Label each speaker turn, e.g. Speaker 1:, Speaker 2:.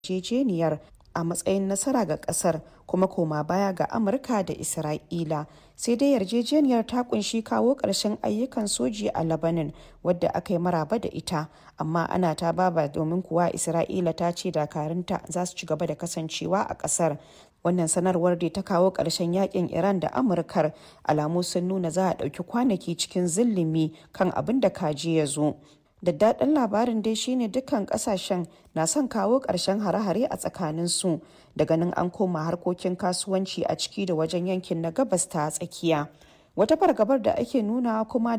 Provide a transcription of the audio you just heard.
Speaker 1: yarjejeniyar a matsayin nasara ga kasar kuma koma baya ga amurka da isra'ila sai dai yarjejeniyar ta kunshi kawo ƙarshen ayyukan soji a labanin wadda aka yi maraba da ita amma ana ta baba domin kuwa isra'ila ta ce dakarunta za su ci gaba da kasancewa a ƙasar wannan sanarwar da ta kawo ƙarshen yakin iran da amurkar alamu sun nuna za a ɗauki kwanaki cikin zillimi kan abin da kaji ya zo daddaɗin labarin dai shine dukkan kasashen na son kawo ƙarshen hare-hare a tsakaninsu da ganin an koma harkokin kasuwanci a ciki da wajen yankin na gabas ta tsakiya wata fargabar da ake nuna kuma